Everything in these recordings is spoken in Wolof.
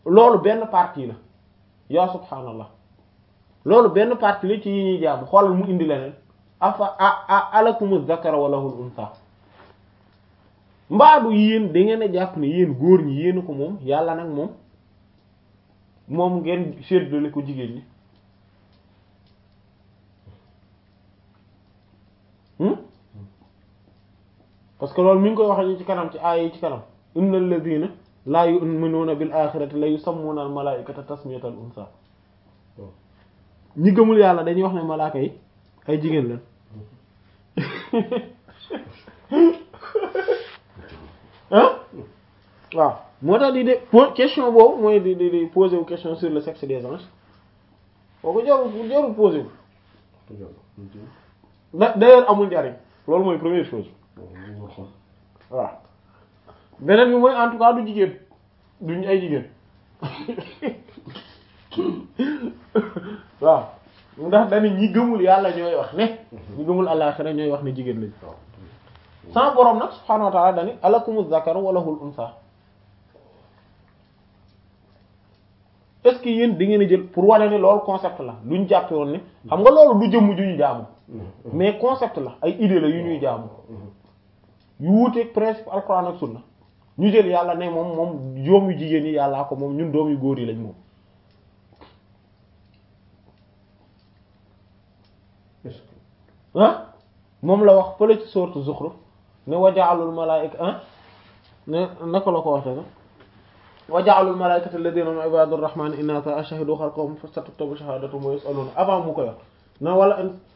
loolu benn partie la yaa subhaanallah loolu benn partie la ci yi ñuy jaamu xoolal mu indi leneen afa a alakumu zakara wa lahul unsa mbaadu yéen da ngeen a jàpp ne yéen góor ñi yéen ko moom yàlla nag moom moom ngeen séddale ko jigéen ñi parce que loolu mi ngi koy wax ci kanam ci aaya yi ci kanam innal ladina laa yu'minuuna bil axirati la yusammuna al malaikata tasmiyatal unsa ñi gëmul yàlla dañuy wax ne malaaka yi ay jigéen la ah waaw moo tax di de question boobu mooy di di di poser wu question sur le sexe des anges boo ko jarul jarul poser wu da d'ailleurs amul njariñ loolu mooy première chose waaw beneen bi mooy en tout cas du jigéen duñ ay jigéen waaw ndax dañu ñi gëmul yàlla ñooy wax ne ñi gëmul àllaxira ñooy wax ne jigéen lañ sama borom nag subhaanahu wa ta'ala dani alakumu zakaru wa lahul unsa est-ce que yéen da ngeen a jël pour wane ne loolu concept la luñ jàppe woon ne xam nga loolu du jëmm ju ñu jaamu mais concept la ay idée la yu ñuy jaamu yu wuuteeg principe alquran ak sunna ñu jël yàlla ne moom moom doom yu jigéen yi yàllaa ko moom ñun doom yu góor yi lañ moom ah moom la wax fële ci sourate Zukhruf ne waja'alul malaa'ika ah ne naka la ko waxee sax waja'alul malaa'ikata alladhina hum ibadur rahmani inatha ashhadu khalqahum fasatuktabu shahadatuhum wa yus'aluna avant mu koy wax na wala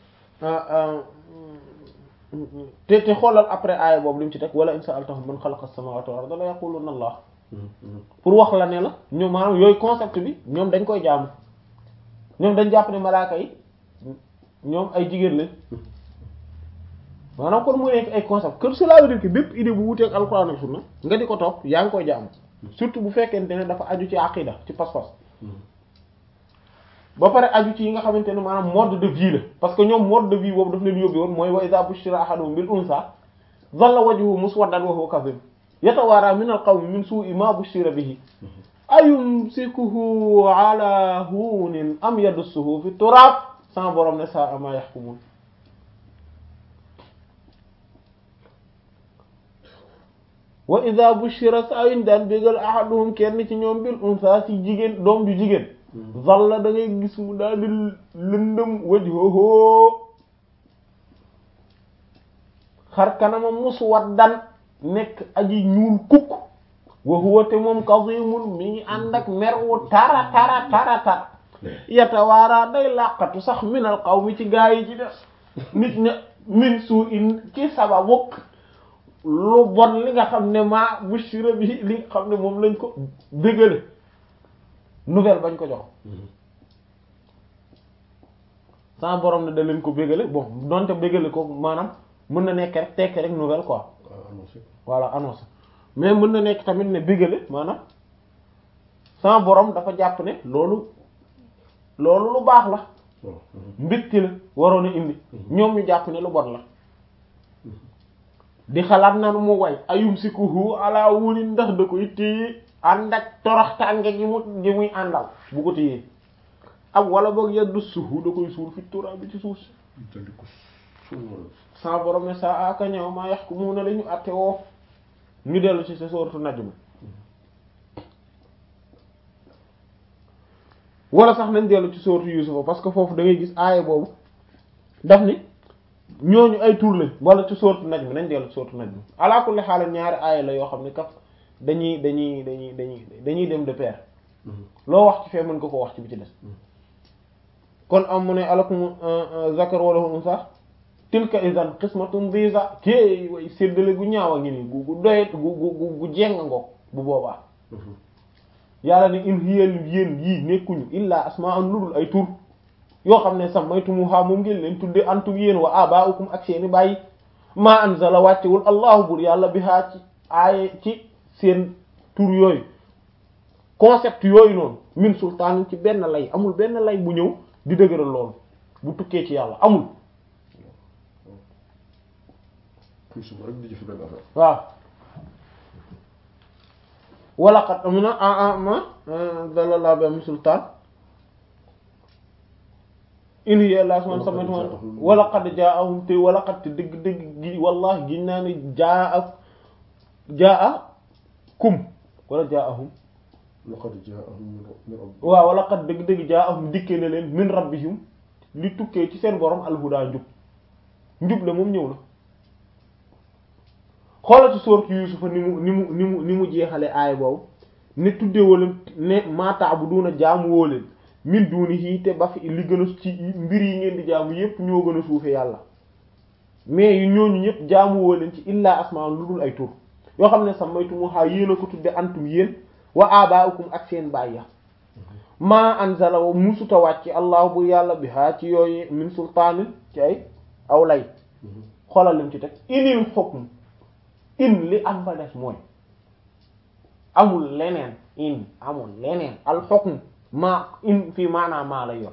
te te xoolal après aaya boobu li mu ci teg wala in sa'altahum man khalaqa as-samawati wal arda la yaquluna Allah pour wax la ne la ñoom maanaam yooyu concept bi ñoom dañ koy jaamu ñoom dañ jàpp ne malaaka yi ñoom ay jigéen lañ maanaam kon mu nekk ay concept que cela veut dire que bépp idée bu wuteeg alxuraan ak sunna nga di ko topp yaa ngi koy jaamu surtout bu fekkente ne dafa aju ci aqida ci pas-pas ba pare aju ci yi nga xamante ne maanaam mode de vie la parce que ñoom mode de vie boobu daf leen yóbbu woon mooy wa iza bushira ahaduhum bil unsa dhalla wajhuhu muswaddan wa huwa kadhib yatawara min al qawmi min su'i ma bushira bihi ayumsikuhu ala hunin am yadussuhu fi turab sama borom ne saa ma yahkumun wa idha bushira saa yuñ daan bégal ahaduhum kenn ci ñoom bil unsa ci jigéen doom ju jigéen zalla da ngay gis mu daal di lëndëm wajhuhu xar kanamam muswaddan nekk aji ñuul kukk wa huwa te moom kazimun mi ngi ànd ak mer wu tara tara tara tara yatawaara day làqatu sax minal qawmi ci gaa yi ci def nit ña min suu in ci sababu lu bon li nga xam ne maa bushira bi li nga xam ne moom lañ ko bégale nouvelle bañ ko jox sama borom ne da leen ko bégale bon donte bégale ko maanaam mën na nekk rek tekk rek nouvelle quoi voilà annonce mais mën na nekk tamit ne bégale maanaam sama borom dafa jàpp ne loolu loolu lu baax la mbégte la waroon a indi ñoom ñu jàpp ne lu bon la di xalaat nanu mu way ayum sikuhu ala wuni ndax da koy téye ànd ak torox tànge gi mu gi muy àndal bu ko téyee ab wala boog yaddu suhu da koy suul fi tura bi ci suuf si sa borom ne sa aka ñëw maa yax ku mu ne la ñu àtte woo ñu dellu ci sa sooratu najm wala sax nañ dellu ci sooratu yusufa parce que foofu da ngay gis aaya boobu daf ni ñooñu ay tur lañ wala ci sooratu najm nañ dellu ci sooratu najm ala kulli xaal ñaari aaya la yoo xam ne kaf dañuy dañuy dañuy dañuy dañuy dem de pair loo wax ci fee mën nga ko wax ci bi ci des kon am mu ne alakum zakar wala unsa tilka idan qismatun diza kéey way séddale gu ñaaw a ngi nii gu gu doyet gu gu gu jeng ngoog bu boobaa yàlla ne in hiya yéen yii nekkuñu illa asma'un ludul ay tur yoo xam ne sammaytumuha moom ngeen leen tudde antum yéen wa aba'ukum ak seeni bàyyi ma anzala wàccewul allahu bur yàlla bihaa ci aaye ci seen tur yooyu concept yooyu noonu min sultaan ci benn lay amul benn lay bu ñëw di dëgëral loolu bu tukkee ci yàlla amul waaw wala xat amuna ma anzalallahu bi min sultaan in hiya illa asmaa'un sammaytumuuhaa wa laqad jaa'ahum te wa laqad te dëgg dëgg gi wallahi giñ naa ne jaa jaa'akum wala jaa'ahum laqad jaa'ahum min rabbihim waaw wala qad dëgg-dëgg jaa'ahum dikkee na leen min rabbihim li tukkee ci seen borom alhuda njub njub la moom ñëw na xoolal ci sourate Yuusufa ni mu ni mu ni mu ni mu jeexale aaya boobu ne tuddee woo leen ne maa ta'buduuna jaamu woo leen min duunihi te ba fi li gën a ci mbir yi ngeen di jaamu yépp ñoo gën a suufe yàlla mais yu ñooñu ñëpp jaamu woo leen ci illaa asmaa'un lu dul ay tur yoo xam ne sammaytumuuhaa yéen a ko tudde antum yéen wa abaa'ukum ak seen baay ya maa anzala wa musuta wàcc allah bu yàlla bi haa ci yooyu min sultaanin ci ay aw lay xoolal lim ci teg inil hukm in li am ba des mooy amul leneen in amul leneen al hukm maa in fii maanaa maa lay yor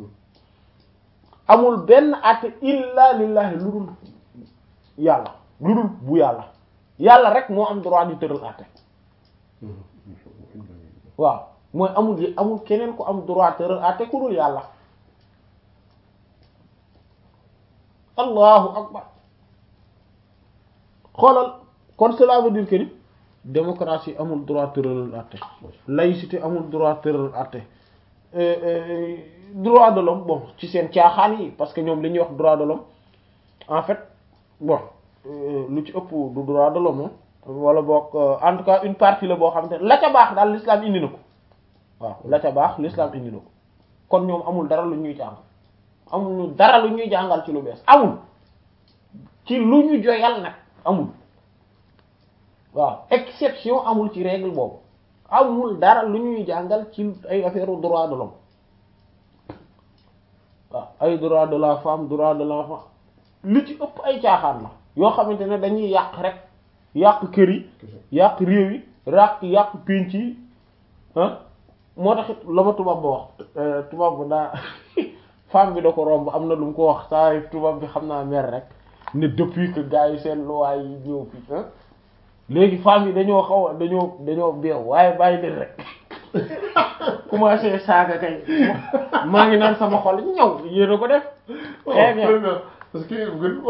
amul benn àtte illa lillahi lu dul yàlla lu dul bu yàlla yàlla rek moo am droit di tëral àtte waaw mooy amul yi amul keneen ku am droit tëral àtte ku dul yàlla allahu akbar xoolal kon cela veut dire que ni démocratie amul droit tëral àtte laïcité amul droit tëral àtte droit de l'homme bon ci seen caaxaan yi parce que ñoom li ñuy wax droit de l'homme en fait bon lu ci ëpp du droit de l'homme wala boog en tout cas une partie la boo xamante ne la ca baax daal l'islam indi na ko waaw la ca baax l'islam indi na ko kon ñoom amul dara lu ñuy jàngal amul dara lu ñuy jàngal ci lu bees amul ci lu ñu joyal nag amul waaw exception amul ci règle boobu amul dara lu ñuy jàngal ci ay affaire droit de l'homme waaw ay droit de la femme droit de l'enfant lu ci ëpp ay caaxaan la yoo xamante ne dañuy yàq rek yàq kër yi yàq réew yi ràq yàq pénc yi ah moo taxit la ma tubaab ba wax tubaab ba daa femme bi da ko romb am na lu mu ko wax saa tubaab bi xam naa mer rek ne depuis que gars yi seen loi yi ñëw fii ah léegi femme yi dañoo xaw a dañoo dañoo beew waaye bàyyi leen rek commencé saaga kay maa ngi naan sama xol ñëw yéen a ko def. très bien parce que gën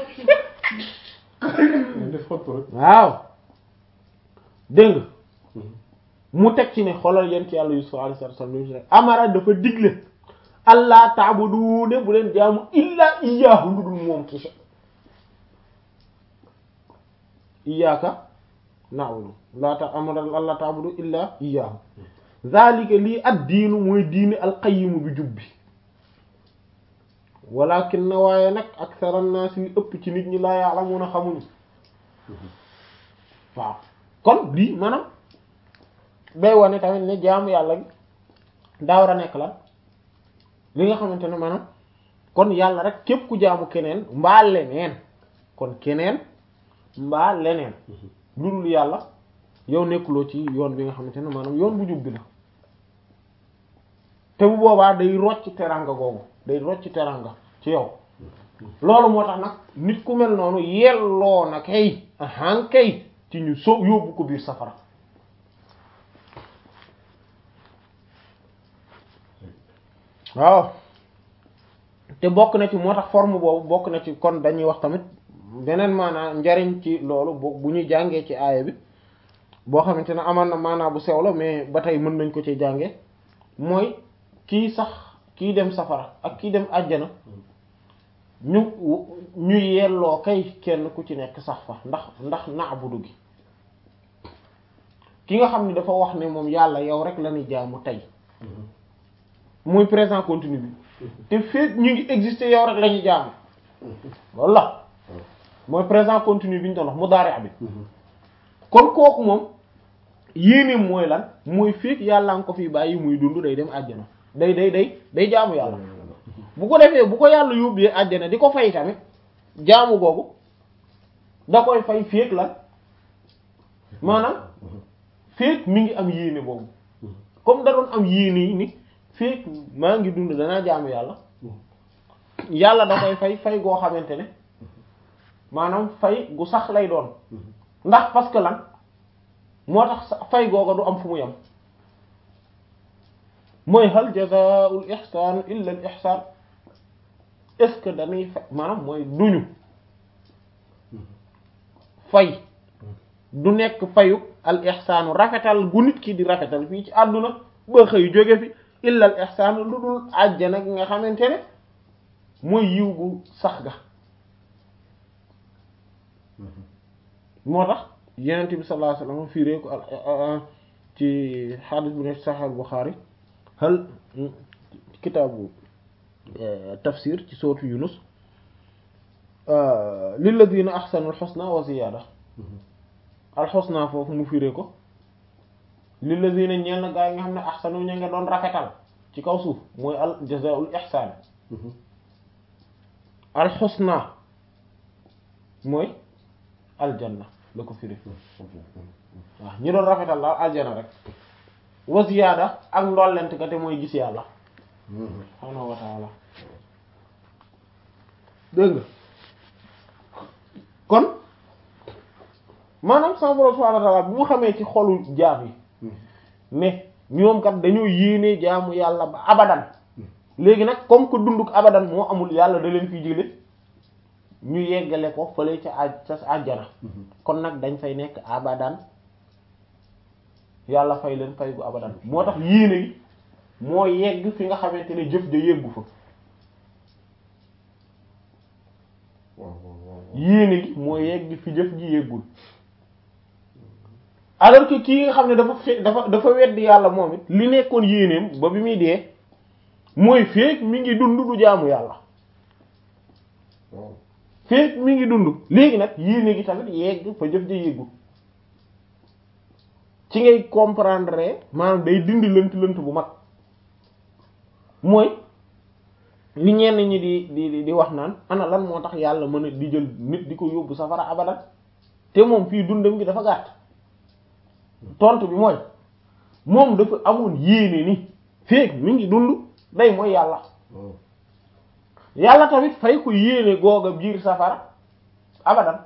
def xottu rek. waaw dégg nga mu teg ci ne xoolal yent yàlla Yusuf alayhi salaam amara dafa digle allah ta'budu ne bu leen jaamu illa iyyahu lu dul moom kese iyyaka na'budu la ta amara allah ta'budu illa iyyahu zalika lii ad diinu mooy diini alqayimu bi jub bi walakin na waaye nag aksara naas yi ëpp ci nit ñi laa ya'lamuna xamuñu waaw kon lii maanaam day wane tamit ne jaamu yàlla gi daa war a nekk lan li nga xamante ne maanaam kon yàlla rek képp ku jaamu keneen mbaa leneen kon keneen mbaa leneen lu dul yàlla yow nekkuloo ci yoon bi nga xamante ne maanaam yoon bu jub bi la te bu boobaa day rocc teranga googu day rocc teranga ci yow loolu moo tax nag nit ku mel noonu yelloo na kay ahan kay ci ñu so yóbbu ko biir safara waaw te bokk na ci moo tax forme boobu bokk na ci kon dañuy wax tamit beneen maanaa njariñ ci loolu bu ñuy jàngee ci aaya bi boo xamante ne amaan na maanaa bu sew la mais ba tey mën nañ ko ci jànge mooy kii sax kii dem safara ak kii dem àjjana ñu ñu yelloo kay kenn ku ci nekk sax fa ndax ndax na'budu gi ki nga xam ne dafa wax ne moom yàlla yow rek la ñuy jaamu tey muy présent continu bi te fekk ñu ngi exister yow rek la ñuy jaamu loolu la mooy présent continu bi ñu doon wax mudaari' bi kon kooku moom yéeneem mooy lan mooy fekk yàlla nga ko fi bàyyi muy dund day dem àjjana day day day day jaamu yàlla bu ko defee bu ko yàlla yóbbee àjjana di ko fay tamit jaamu googu da koy fay fekk lan maanaam fekk mi ngi am yéene boobu comme da doon am yéene yi ni fekk maa ngi dund danaa jaamu yàlla yàlla da koy fay fay goo xamante ne maanaam fay gu sax lay doon ndax parce que lan moo tax fay googa du am fu mu yem mooy hal jazaa'ul ihsaan illa al ihsaan est-ce que dañuy fay maanaam mooy duñu fay du nekk fayu al ihsaanu rafetal gu nit ki di rafetal fii ci àdduna ba xëy jóge fi illa al ihsaanu lu dul àjjana gi nga xamante ne mooy yiw gu sax ga moo tax yenent bi sallallahu alayhi wasallam fiiree ko al ci xadis bu ne Sahih Bukhari hal kitaabu tafsir ci sootu Yunus lilladina ahsanu al-husna wa ziyada al-husna foofu mu fiiree ko lilladina ñeel na gaa yi nga xam ne ahsanu ña nga doon rafetal ci kaw suuf mooy al jazaa'ul ihsan al-husna mooy aljanna la ko firi waaw ñi doon rafetal daal aljanna rek wa ziyaada ak ndollent ka te mooy gis yàlla subhaanahu wa ta'ala dégg nga kon maanaam sama borom subhaanahu wa ta'ala bi mu xamee ci xolu jaam yi mais ñoom kat dañoo yéenee jaamu yàlla ba abadan léegi nag comme que dunduk abadan moo amul yàlla da leen fi jële ñu yeggale ko fële ca aj ca àjjana kon nag dañ fay nekk abadan yàlla fay leen fay gu abadan moo tax yéene yi moo yegg fi nga xamante ne jëf ja yeggu fa yéene gi moo yegg fi jëf ji yeggul alors que kii nga xam ne dafa fe dafa dafa weddi yàlla moom it li nekkoon yéeneem ba bi muy dee mooy feek mi ngi dund du jaamu yàlla feek mi ngi dund léegi nag yéene gi tamit yegg fa jëf ja yeggul ci ngay comprendre maanaam day dindi lënt lënt bu mag mooy li ñenn ñi di di di wax naan ana lan moo tax yàlla mën a di jël nit di ko yóbbu safara abadan te moom fii dundam gi dafa gàtt tontu bi mooy moom dafa amoon yéene ni feek mi ngi dund day mooy yàlla yàlla tamit fay ko yéene googa biir safara abadan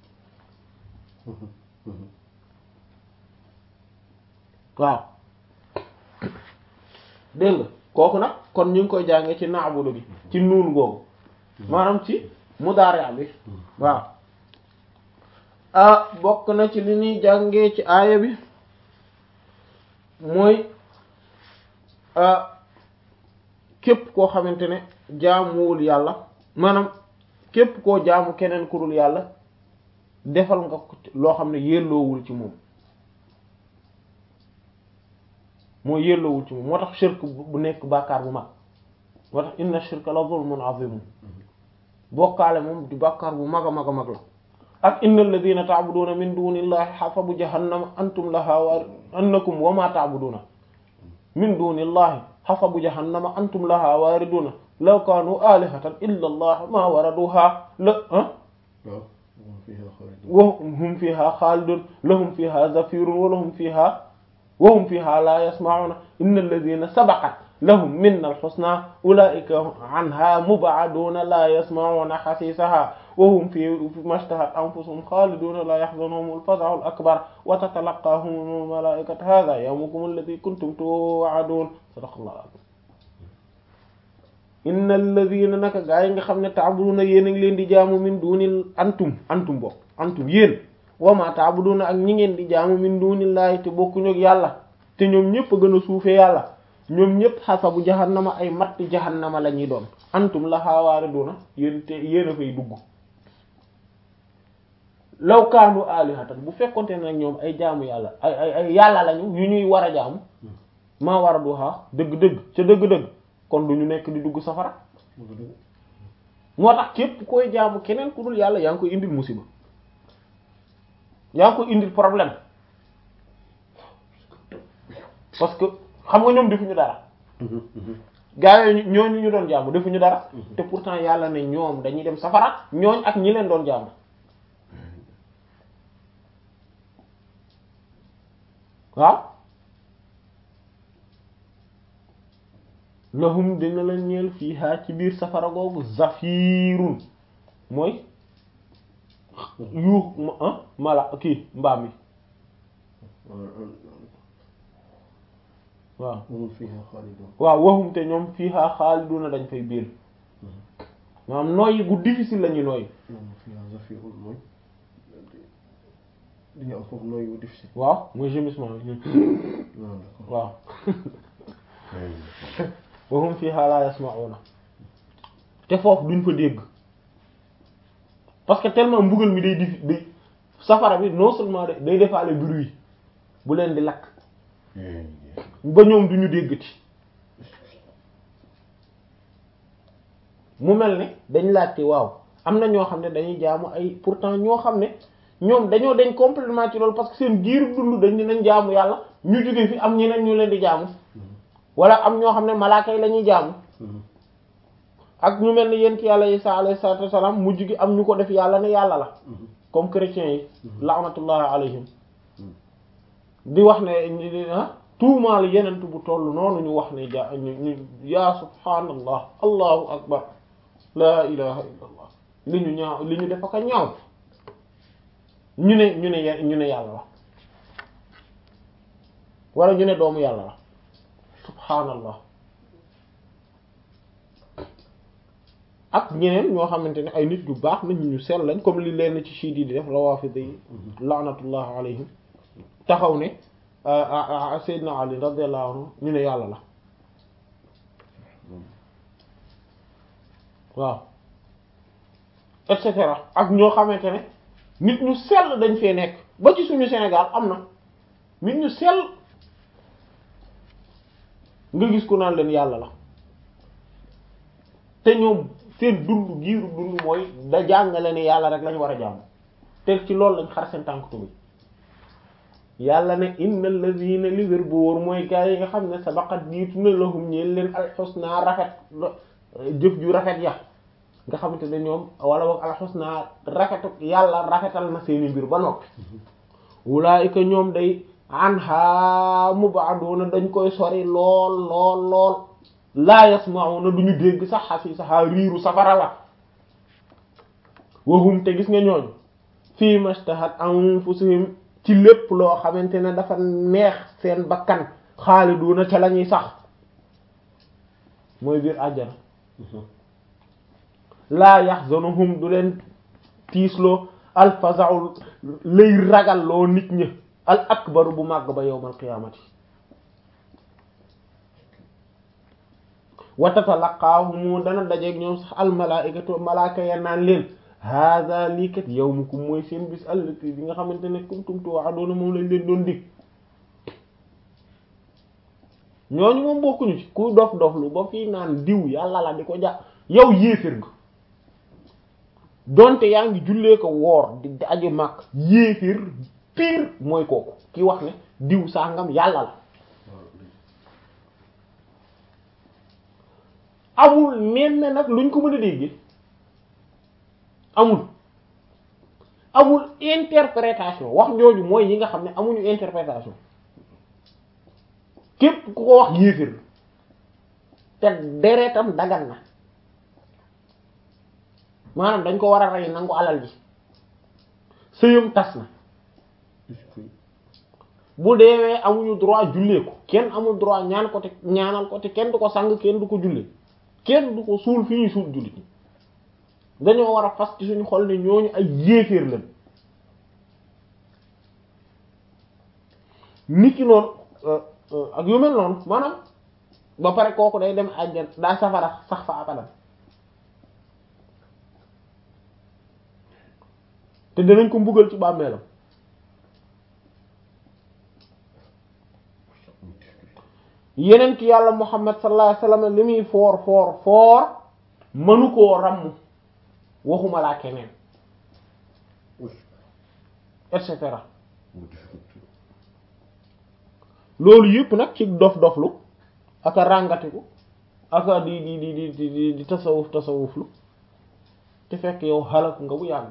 waaw dégg nga kooku nag kon ñu ngi koy jàngee ci naabudu bi ci nuun googu maanaam ci mudaari' bi waaw ah bokk na ci li ñuy jàngee ci aaya bi mooy képp koo xamante ne jaamuwul yàlla maanaam képp koo jaamu keneen ku dul yàlla defal nga ko loo xam ne yelloowul ci moom moo yelloowul ci moom moo tax shirk bu nekk bàkkaar bu mag moo tax inna shirka la zulmun azim bokkaale moom di bàkkaar bu mag a mag a mag la ak inna alladhina ta'buduna min dunillahi hasabu jahannama antum laha wa annakum wa ma ta'buduna min dunillahi hasabu jahannama antum laha wariduna law kanu alihatan illa allah ma waraduha la ah wa hum fiha khalidun lahum fiha zafirun wa lahum fiha wa hum fiha la yasma'una inna alladhina sabaqat lahum minna al-husna ulaika anha mub'aduna la yasma'una hasisaha wa hum fi mashtahat anfusuhum khaliduna la yahzunuhum al-faza'u al-akbar wa tatalaqahum al-mala'ikatu hadha yawmukum alladhi kuntum tu'adun sadaqallahu al-azim inna alladhina naka gaa yi nga xam ne ta'buduna yéen a ngi leen di jaamu min dunil antum antum bokk antum yéen wa ma ta'buduna ak ñi ngeen di jaamu min dunillahi te bokkuñu ak yàlla te ñoom ñëpp a gën a suufee yàlla ñoom ñëpp xasabu jahannama ay matt jahannama la ñuy doon antum laha waariduna yéen te yéen a fay dugg law kaanu alihatan bu fekkonte ne nag ñoom ay jaamu yàlla ay ay ay yàlla lañu yu ñuy war a jaamu maa war a duhaa dëgg-dëgg ca dëgg-dëgg kon du ñu nekk di dugg safara moo tax képp koy jaamu keneen ku dul yàlla yaa ngi koy indil musiba yaa ngi koy indil problème parce que xam nga ñoom defuñu dara gaa yooyu ñooñu ñu doon jaamu defuñu dara te pourtant yàlla ne ñoom dañuy dem safara ñooñ ak ñi leen doon jaamu waaw lahum dina leen ñeel fiiha ci biir safara googu zafirun mooy yuux mala kii mbaam yi waaw moom fiha xaalidun waaw waxum te ñoom fiha xaaliduna dañ fay biir maanaam nooyi gu difficile la ñuy nooyi moom fiha zafirun mooy di nga am foofu nooy wu difficile waaw mooy gémissement bi non d'accord waaw waxum fiha la yasma'una te foofu duñ fa dégg parce que tellement mbugal mi day dif day safara bi non seulement day day defaale bruit bu leen di lakk ba ñoom duñu déggati mu mel ne dañ laajte waaw am na ñoo xam ne dañuy jaamu ay pourtant ñoo xam ne ñoom dañoo dañ complètement ci loolu parce que seen giir dund dañ ne nañ jaamu yàlla ñu jóge fi am ñeneen ñu leen di jaamu wala am ñoo xam ne malaaka yi la ñuy jaamu ak ñu mel ni yent yàlla Isa alayhi salaatu wassalaam mujj gi am ñu ko def yàlla ne yàlla la comme chrétiens yi laanatullahi alayhim di wax ne ah tuumaal yenent bu toll noonu ñu wax ne ja ñu ñu yaa subhaanallah allahu akbar laa ilaha illa allah li ñu ñaaw li ñu def ak a ñaaw ñu ne ñu ne ye- ñu ne yàlla la wala ñu ne doomu yàlla la subhaanallah ak ñeneen ñoo xamante ne ay nit yu baax nañ ñu sell lañ comme li leen ci chiites yi di def rawaafidi yi laanatullah alayhim taxaw ne Seydina Ali radiyallahu anhu ñu ne yàlla la waaw et cetera ak ñoo xamante ne nit ñu sell dañ fee nekk ba ci suñu Sénégal am na nit ñu sell nga gis ku naan leen yàlla la te ñoom seen dund giiru dund mooy da jàngale ne yàlla rek lañ war a jàmm te ci loolu lañ xar seen tànk tubi yàlla ne innal ladina li wér bu wóor mooy gaa yi nga xam ne sabaqat jiitu na lahum ñeen leen alxusna rafet jëf ju rafet ya nga xamante ne ñoom wala boog alxusna rafetu yàlla rafetal na seeni mbir ba noppi wulaayika ñoom day anha mubaduna dañ koy sori lool lool lool laa yasmauna duñu dégg sax xasi saxa riiru safara la wahum te gis nga ñooñu fii mashtahat anfusuhum ci lépp loo xamante ne dafa neex seen bakkan xaaliduna ca la ñuy sax mooy biir àjjana laa yaxzanuhum du leen tiisloo alfaza'ul lay ragal loo nit ñi al akbaru bu màgg ba yawmal qiyaamati wa tatalaqaahumu dana dajeeg ñoom sax al malaa'ikatu malaaka ya naan leen hada lii kat yawmukum mooy seen bis allati bi nga xamante ne kuntum tu'aduna moom lañ leen doon dig ñooñu moom bokkuñu ci ku dof dof lu ba fii naan diw yàlla la di ko ja yow yéefér nga donte yaa ngi jullee ko woor di aji màkk yéefér pire mooy kooku ki wax ne diw sàngam yàlla la amul nen ne nag luñ ko mën a déggee amul amul interprétation wax jooju mooy yi nga xam ne amuñu interprétation képp ku ko wax yéefir te deretam dagan na maanaam dañ ko war a rey nangu alal ji sëyam tas na bu deewee amuñu droit jullee ko kenn amul droit ñaan ko te ñaanal ko te kenn du ko sang kenn du ko jullee kenn du ko suul fi ñuy suul jullit ñi dañoo war a fas ci suñu xol ne ñooñu ay yéeféer lañ nit ki noonu ak yu mel noonu maanaam ba pare kooku day dem àjjan daa safara sax fa abadan te danañ ko mbugal ci bàmmeelam yeneen ki yàlla muhammad sallallahu alayhi wasallam li muy foor foor foor mënu koo ramm waxuma laa keneen et cetera loolu yëpp nag ci dof doflu aka ràngatiku aka di di di di di di tasawuf tasawuflu te fekk yow xalak nga bu yàgg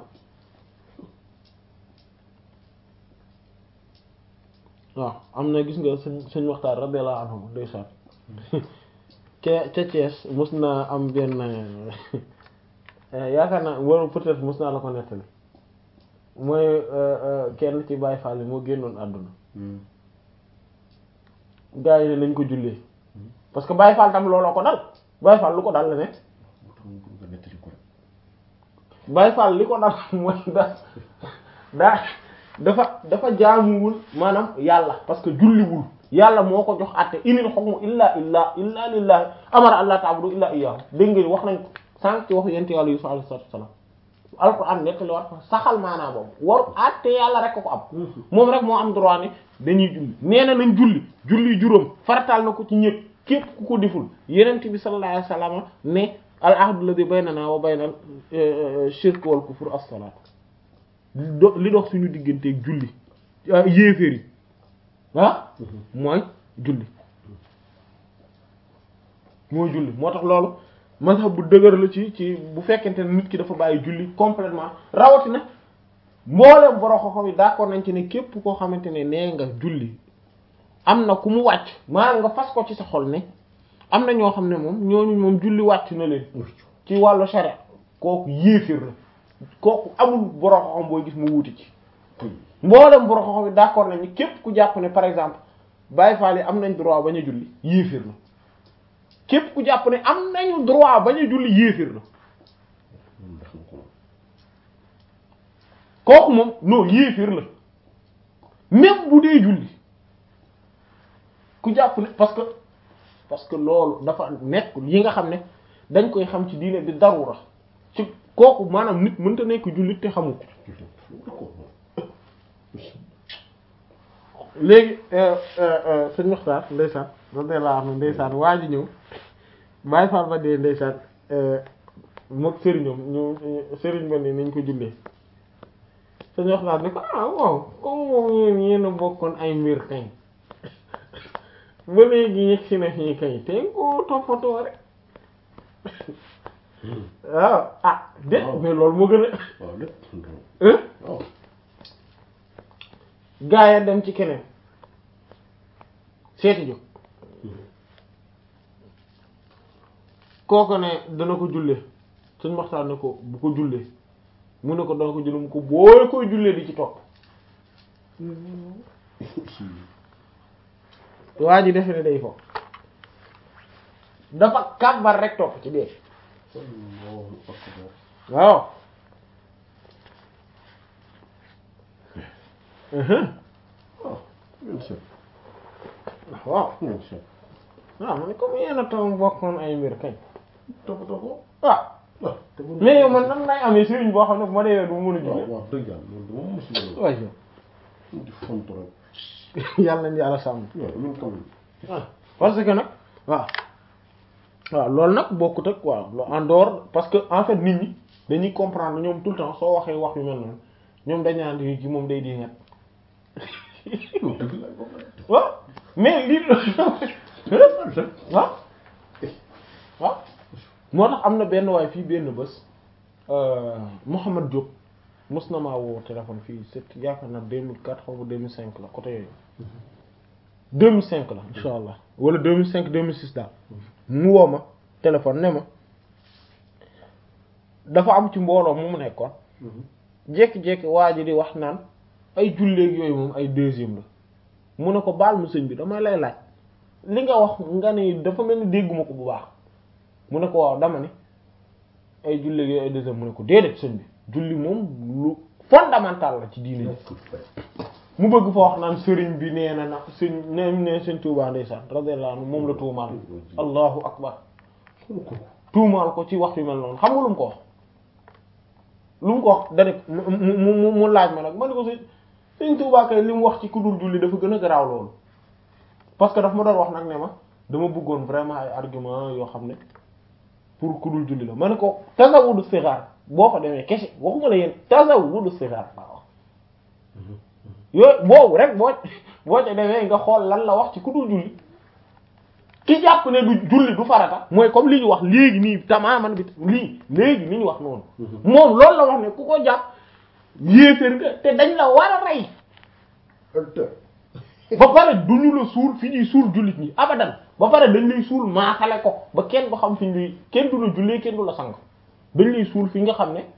waaw am na gis nga sëñ sëñ waxtaan radiyallahu anhu ndeysaan ca ca Thiès mos naa am benn yaakaar naa wala peut-être mos naa la ko nettali mooy kenn ci Baye Fall moo génnoon àdduna gars yi ne nañ ko jullee parce que Baye Fall tam looloo ko dal Baye Fall lu ko dal la ne moo tax mu bëgg nga nettali ko rek. Baye Fall li ko dal mooy da daa dafa dafa jaamuwul maanaam yàlla parce que julliwul yàlla moo ko jox àtte inil hukmu illa illa illa lillahi amara allah ta'budu illa iyyahu dégg nga wax nañ ko sànq ci waxu yent yàlla Yusuf alayhi salatu wassalam alquran nettali war saxal maanaa boobu waru àtte yàlla rek ko am moom rek moo am droit ne dañuy julli nee na nañ julli julli juróom farataal na ko ci ñëpp képp ku ko deful yenent bi sallallahu alayhi wasallam ne al ahdu alladhi baynana wa bayna shirk wal kufr as-salat do li dox suñu digganteeg julli yéeféer yi ah mooy julli mooy julli moo tax loolu mazhab bu dëgër la ci ci bu fekkente ne nit ki dafa bàyyi julli complètement rawatina mbooleem borom xam-xam yi d'accord nañ ci ne képp koo xamante ne nee nga julli am na ku mu wàcc maanaam nga fas ko ci sa xol ne am na ñoo xam ne moom ñooñu moom julli wàcc na leen ci wàllu sharia kooku yéefir la kooku amul borom xam-xam booy gis mu wuti ci mboolem borom xam-xam yi d'accord nañ ni képp ku jàpp ne par exemple Baye Fall yi am nañ droit bañ a julli yéefir la képp ku jàpp ne am nañu droit bañ a julli yéefir la moom def na ko moom. kooku moom non yéefir la même bu dee julli ku jàpp ne parce que parce que loolu dafa nekk yi nga xam ne dañ koy xam ci diine bi darura ci kooku maanaam nit mënta nekk jullit te xamu ko D'accord. léegi sëñ Muxtaar ndeysaan radiyallahu anhu ndeysaan waa ji ñëw Baay Faal ba dee ndeysaan mook sëriñam ñu sëriñ ba ne nañ ko jullee sëñ Muxtaar ne ko ah waaw comme moom yéen yéen a bokkoon ay mbir kañ ba léegi yegg si na fii kay te nga ko toppatoo rek waaw ah de mais loolu moo gën a waaw lépp. hein waaw. gaa ya dem ci keneen seeti jóg kooku ne dana ko jullee suñ waxtaan ne ko bu ko jullee mu ne ko dana ko jullee mu ko booy koy jullee di ci topp waa ji defe ne day fo dafa kàbbar rek topp ci dee Allahu akbar. waaw uhum. waaw. bien sûr. waaw bien sûr. waaw man comme yéen a toog bokkoon ay mbir kañ toppatoo ko. ah ah te bu mais yow man nan lay amee sëriñ boo xam ne bu ma deewee du ma mën a waaw julli waaw dëgg yàlla loolu dama mos a yore. waaye di fonto rek. yàlla nañu yàlla sàmm waaw ñun tamit. ah parce que nag waaw waaw loolu nag bokkut ak waaw lo- en dehors parce que en fait nit ñi dañuy comprendre ñoom tout le temps soo waxee wax yu mel noonu ñoom dañ naan di ci moom day di ñett loolu dëgg la boobu la. waaw mais lii waaw waaw moo tax am na benn waay fii benn bés Mouhamad Diop mos na maa woo téléphone fii c'est yaakaar na 2004 xaw ma 2005 la côté yooyu 2005 la insha allah wala 2005 2006 daal mu woo ma téléphone ne ma dafa am ci mbooloo mu mu nekkoon jékki-jékki waa ji di wax naan ay julleeg yooyu moom ay deuxième la mu ne ko baal mu sëñ bi damay lay laaj li nga wax nga ne dafa mel ni dégguma ko bu baax mu ne ko waaw dama ne ay julleeg yooyu ay deuxième mu ne ko déedéet sëñ bi julli moom lu fondamental la ci diine ji mu bëgg fa wax naan sëriñ bi nee na na sëñ ne ne sëñ Tuubaa ndeysaan radiyallahu anhu moom la tuumaal allahu akbar tuumaal ko ci wax yu mel noonu xam nga lu mu ko wax lu mu ko wax da mu mu mu mu laaj ma nag ma ne ko sëñ sëñ Tuubaa kay li mu wax ci ku dul julli dafa gën a garaaw loolu parce que daf ma doon wax nag ne ma dama bëggoon vraiment ay argument yoo xam ne pour ku dul julli la ma ne ko tasawudu sixaar boo fa demee kese waxuma la yéen tasawudu sixaar waaw yooyu boobu rek boo boo ca demee nga xool lan la wax ci ku dul julli ki jàpp ne du julli du farata mooy comme li ñu wax léegi nii tamaaman bi lii léegi ni ñu wax noonu moom loolu la wax ne ku ko jàpp yéeféer nga te dañ la war a rey ba pare du ñu la suul fi ñuy suul jullit ñi abadan ba pare dañ lay suul maasale ko ba kenn du xam fi ñuy kenn du la jullee kenn du la sang dañ lay suul fi nga xam ne